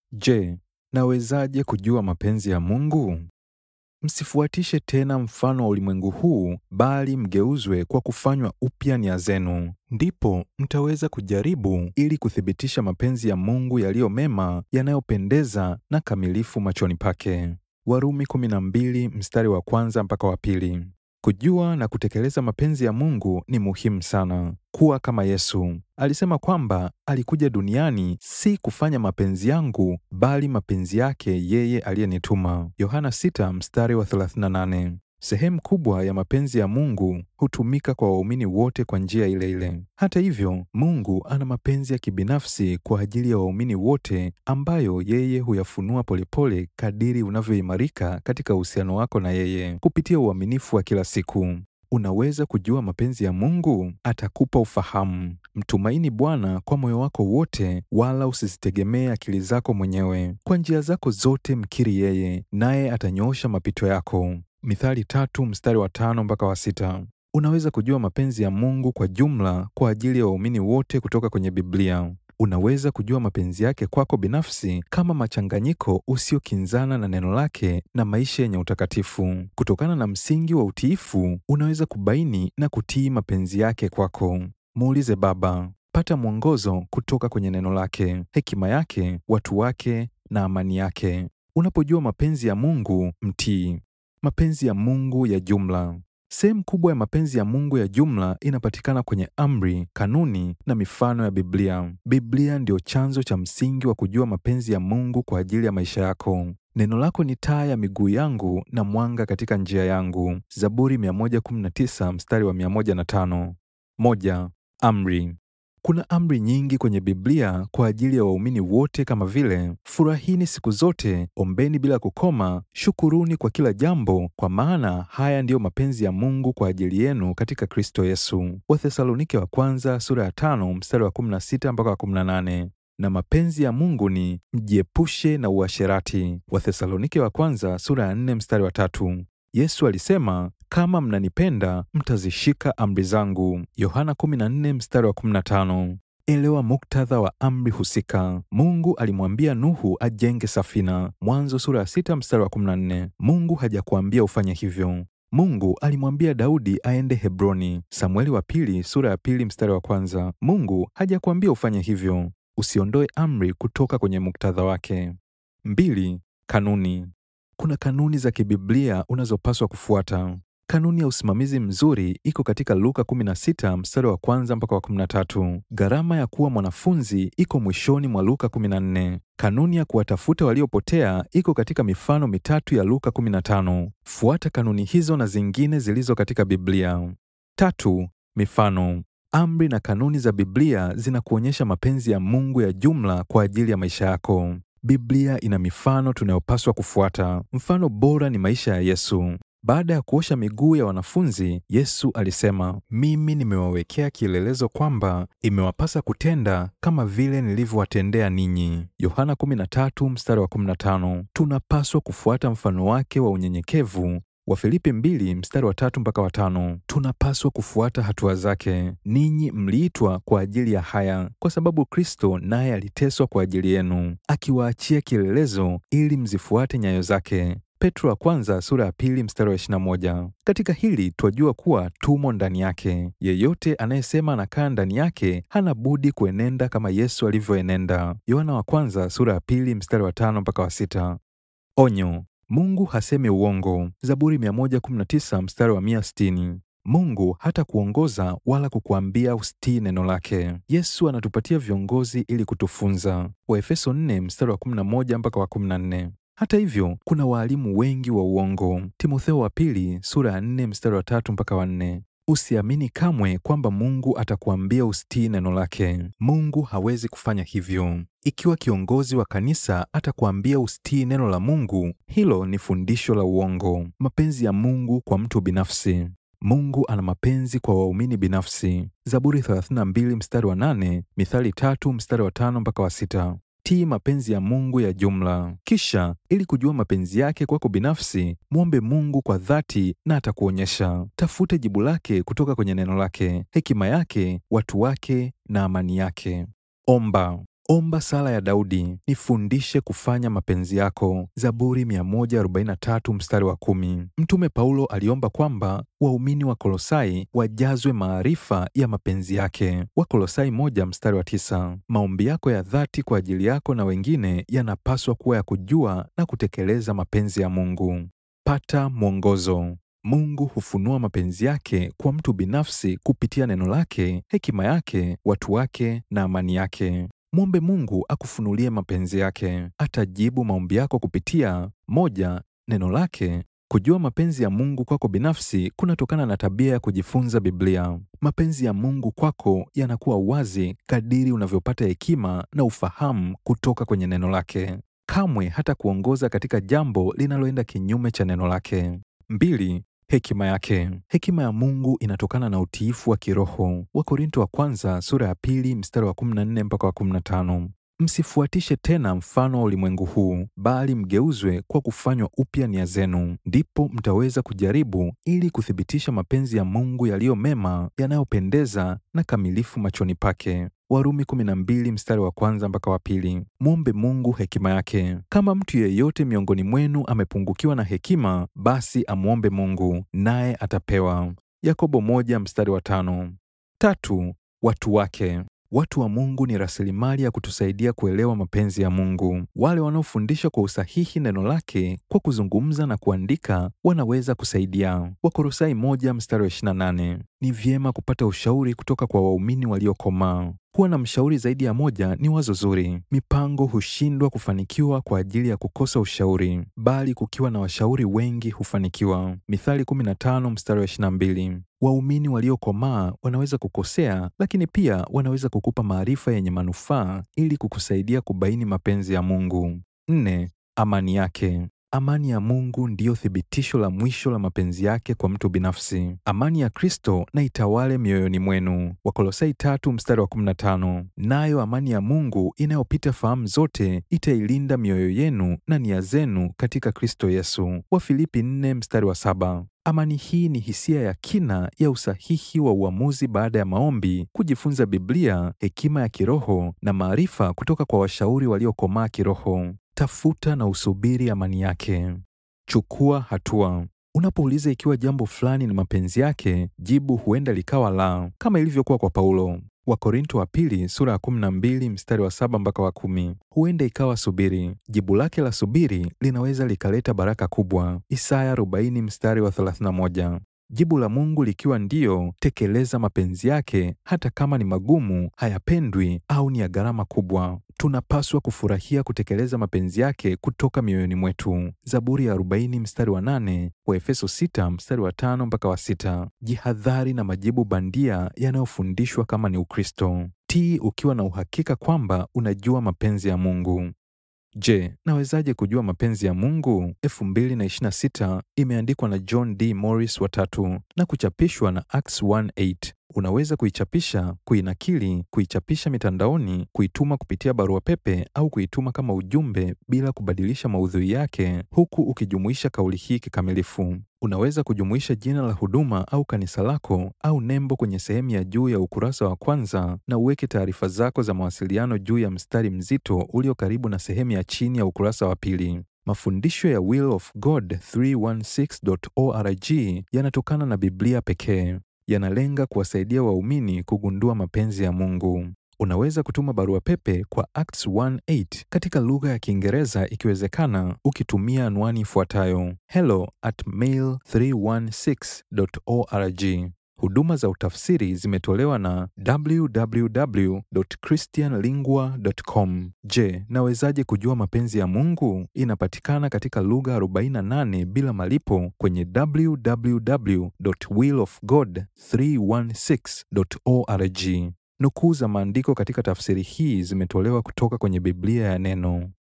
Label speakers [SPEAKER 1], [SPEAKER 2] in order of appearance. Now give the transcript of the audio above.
[SPEAKER 1] Je, nawezaje kujua mapenzi ya Mungu? Msifuatishe tena mfano wa ulimwengu huu, bali mgeuzwe kwa kufanywa upya nia zenu. Ndipo mtaweza kujaribu ili kuthibitisha mapenzi ya Mungu yaliyo mema, yanayopendeza na kamilifu machoni pake. Warumi 12 mstari wa kwanza mpaka wa pili. Kujua na kutekeleza mapenzi ya Mungu ni muhimu sana. Kuwa kama Yesu alisema kwamba alikuja duniani si kufanya mapenzi yangu, bali mapenzi yake yeye aliyenituma. Yohana 6 mstari wa 38. Sehemu kubwa ya mapenzi ya Mungu hutumika kwa waumini wote kwa njia ile ile. Hata hivyo, Mungu ana mapenzi ya kibinafsi kwa ajili ya waumini wote ambayo yeye huyafunua polepole kadiri unavyoimarika katika uhusiano wako na yeye kupitia uaminifu wa kila siku. Unaweza kujua mapenzi ya Mungu? Atakupa ufahamu. Mtumaini Bwana kwa moyo wako wote, wala usizitegemee akili zako mwenyewe. Kwa njia zako zote mkiri yeye, naye atanyoosha mapito yako. Mithali tatu mstari wa tano mpaka wa sita. Unaweza kujua mapenzi ya Mungu kwa jumla kwa ajili ya waumini wote kutoka kwenye Biblia. Unaweza kujua mapenzi yake kwako binafsi kama machanganyiko usiokinzana na neno lake na maisha yenye utakatifu. Kutokana na msingi wa utiifu, unaweza kubaini na kutii mapenzi yake kwako. Muulize Baba, pata mwongozo kutoka kwenye neno lake, hekima yake, watu wake na amani yake. Unapojua mapenzi ya Mungu, mtii. Mapenzi ya Mungu ya jumla. Sehemu kubwa ya mapenzi ya Mungu ya jumla inapatikana kwenye amri, kanuni na mifano ya Biblia. Biblia ndiyo chanzo cha msingi wa kujua mapenzi ya Mungu kwa ajili ya maisha yako. Neno lako ni taa ya miguu yangu na mwanga katika njia yangu. Zaburi 119 mstari wa 105. Moja, amri. Kuna amri nyingi kwenye Biblia kwa ajili ya waumini wote kama vile: furahini siku zote, ombeni bila kukoma, shukuruni kwa kila jambo, kwa maana haya ndiyo mapenzi ya Mungu kwa ajili yenu katika Kristo Yesu. Wathesalonike wa kwanza sura ya tano mstari wa 16 mpaka wa 18. Na mapenzi ya Mungu ni mjiepushe na uasherati. Wathesalonike wa kwanza sura ya 4 mstari wa tatu. Yesu alisema kama mnanipenda mtazishika amri zangu. Yohana 14 mstari wa 15. Elewa muktadha wa amri husika. Mungu alimwambia Nuhu ajenge safina. Mwanzo sura ya 6 mstari wa 14. Mungu hajakuambia ufanye hivyo. Mungu alimwambia Daudi aende Hebroni. Samueli wa pili sura ya pili mstari wa kwanza. Mungu hajakuambia ufanye hivyo. Usiondoe amri kutoka kwenye muktadha wake. Mbili, kanuni. Kuna kanuni za kibiblia unazopaswa kufuata. Kanuni ya usimamizi mzuri iko katika Luka 16 mstari wa kwanza mpaka wa 13. Gharama ya kuwa mwanafunzi iko mwishoni mwa Luka 14. Kanuni ya kuwatafuta waliopotea iko katika mifano mitatu ya Luka 15. Fuata kanuni hizo na zingine zilizo katika Biblia. Tatu, mifano. Amri na kanuni za Biblia zinakuonyesha mapenzi ya Mungu ya jumla kwa ajili ya maisha yako. Biblia ina mifano tunayopaswa kufuata. Mfano bora ni maisha ya Yesu. Baada ya kuosha miguu ya wanafunzi, Yesu alisema, mimi nimewawekea kielelezo kwamba imewapasa kutenda kama vile nilivyowatendea ninyi. Yohana 13 mstari wa 15. Tunapaswa kufuata mfano wake wa unyenyekevu Wafilipi 2 mstari wa tatu mpaka wa tano. Tunapaswa kufuata hatua zake. Ninyi mliitwa kwa ajili ya haya, kwa sababu Kristo naye aliteswa kwa ajili yenu, akiwaachia kielelezo ili mzifuate nyayo zake. Petro wa kwanza sura ya pili mstari wa 21. Katika hili twajua kuwa tumo ndani yake. Yeyote anayesema anakaa ndani yake hana budi kuenenda kama Yesu alivyoenenda. Yohana wa kwanza sura ya pili mstari wa tano mpaka wa sita. Onyo: Mungu hasemi uongo. Zaburi 119 mstari wa 160. Mungu hata kuongoza wala kukuambia usitii neno lake. Yesu anatupatia viongozi ili kutufunza. Waefeso 4 mstari wa 11 mpaka wa 14. Hata hivyo kuna waalimu wengi wa uongo. Timotheo wa pili sura ya 4 mstari wa tatu mpaka wa 4. Usiamini kamwe kwamba Mungu atakuambia usitii neno lake. Mungu hawezi kufanya hivyo. Ikiwa kiongozi wa kanisa atakuambia usitii neno la Mungu, hilo ni fundisho la uongo. Mapenzi ya Mungu kwa mtu binafsi. Mungu ana mapenzi kwa waumini binafsi. Zaburi 32 mstari wa 8, Mithali tatu mstari wa 5 mpaka wa 6. Tii mapenzi ya Mungu ya jumla. Kisha, ili kujua mapenzi yake kwako binafsi, mwombe Mungu kwa dhati na atakuonyesha. Tafute jibu lake kutoka kwenye neno lake, hekima yake, watu wake na amani yake. Omba. Omba sala ya Daudi, nifundishe kufanya mapenzi yako, Zaburi 143 mstari wa kumi. Mtume Paulo aliomba kwamba waumini wa Kolosai wajazwe maarifa ya mapenzi yake, Wakolosai moja mstari wa tisa. Maombi yako ya dhati kwa ajili yako na wengine yanapaswa kuwa ya kujua na kutekeleza mapenzi ya Mungu. Pata mwongozo. Mungu hufunua mapenzi yake kwa mtu binafsi kupitia neno lake, hekima yake, watu wake na amani yake. Mwombe Mungu akufunulie mapenzi yake. Atajibu maombi yako kupitia moja, neno lake. Kujua mapenzi ya Mungu kwako binafsi kunatokana na tabia ya kujifunza Biblia. Mapenzi ya Mungu kwako yanakuwa wazi kadiri unavyopata hekima na ufahamu kutoka kwenye neno lake. Kamwe hata kuongoza katika jambo linaloenda kinyume cha neno lake. Mbili, hekima yake. Hekima ya Mungu inatokana na utiifu wa kiroho. Wakorinto wa kwanza sura ya pili mstari wa 14 mpaka wa 15. Msifuatishe tena mfano wa ulimwengu huu, bali mgeuzwe kwa kufanywa upya nia zenu, ndipo mtaweza kujaribu ili kuthibitisha mapenzi ya Mungu yaliyo mema, yanayopendeza na kamilifu machoni pake. Warumi 12 mstari wa kwanza mpaka wa pili. Mwombe Mungu hekima yake. Kama mtu yeyote miongoni mwenu amepungukiwa na hekima, basi amwombe Mungu, naye atapewa. Yakobo moja mstari wa tano. Tatu, watu wake. Watu wa Mungu ni rasilimali ya kutusaidia kuelewa mapenzi ya Mungu. Wale wanaofundisha kwa usahihi neno lake kwa kuzungumza na kuandika wanaweza kusaidia. Wakolosai moja mstari wa 28. Ni vyema kupata ushauri kutoka kwa waumini waliokomaa. Kuwa na mshauri zaidi ya moja ni wazo zuri. Mipango hushindwa kufanikiwa kwa ajili ya kukosa ushauri, bali kukiwa na washauri wengi hufanikiwa. Mithali 15 mstari wa 22. Waumini waliokomaa wanaweza kukosea, lakini pia wanaweza kukupa maarifa yenye manufaa ili kukusaidia kubaini mapenzi ya Mungu. Nne, amani yake. Amani ya Mungu ndiyo thibitisho la mwisho la mapenzi yake kwa mtu binafsi. Amani ya Kristo na itawale mioyoni mwenu, Wakolosai tatu mstari wa 15. Nayo amani ya Mungu inayopita fahamu zote itailinda mioyo yenu na nia zenu katika Kristo Yesu, Wafilipi 4 mstari wa saba. Amani hii ni hisia ya kina ya usahihi wa uamuzi baada ya maombi, kujifunza Biblia, hekima ya kiroho na maarifa kutoka kwa washauri waliokomaa kiroho. Tafuta na usubiri amani yake. Chukua hatua. Unapouliza ikiwa jambo fulani ni mapenzi yake, jibu huenda likawa la, kama ilivyokuwa kwa Paulo. Wakorinto wa pili sura ya 12 mstari wa saba mpaka wa kumi. Huenda ikawa subiri. Jibu lake la subiri linaweza likaleta baraka kubwa. Isaya 40 mstari wa 31. Jibu la Mungu likiwa ndiyo, tekeleza mapenzi yake hata kama ni magumu, hayapendwi au ni ya gharama kubwa. Tunapaswa kufurahia kutekeleza mapenzi yake kutoka mioyoni mwetu. Zaburi ya 40 mstari wa 8, Waefeso 6 mstari wa 5 mpaka wa 6. Jihadhari na majibu bandia yanayofundishwa kama ni Ukristo. Tii ukiwa na uhakika kwamba unajua mapenzi ya Mungu. Je, nawezaje kujua mapenzi ya Mungu? 2026 imeandikwa na John D. Morris watatu na kuchapishwa na Acts 1:8. Unaweza kuichapisha, kuinakili, kuichapisha mitandaoni, kuituma kupitia barua pepe au kuituma kama ujumbe bila kubadilisha maudhui yake, huku ukijumuisha kauli hii kikamilifu. Unaweza kujumuisha jina la huduma au kanisa lako au nembo kwenye sehemu ya juu ya ukurasa wa kwanza na uweke taarifa zako za mawasiliano juu ya mstari mzito ulio karibu na sehemu ya chini ya ukurasa wa pili. Mafundisho ya Will of God 316.org yanatokana na Biblia pekee. Yanalenga kuwasaidia waumini kugundua mapenzi ya Mungu. Unaweza kutuma barua pepe kwa Acts 1:8 katika lugha ya Kiingereza ikiwezekana, ukitumia anwani ifuatayo hello at mail316.org. Huduma za utafsiri zimetolewa na www.christianlingua.com. Je, nawezaje kujua mapenzi ya Mungu? Inapatikana katika lugha 48 bila malipo kwenye www.willofgod316.org. Nukuu za maandiko katika tafsiri hii zimetolewa kutoka kwenye Biblia ya Neno.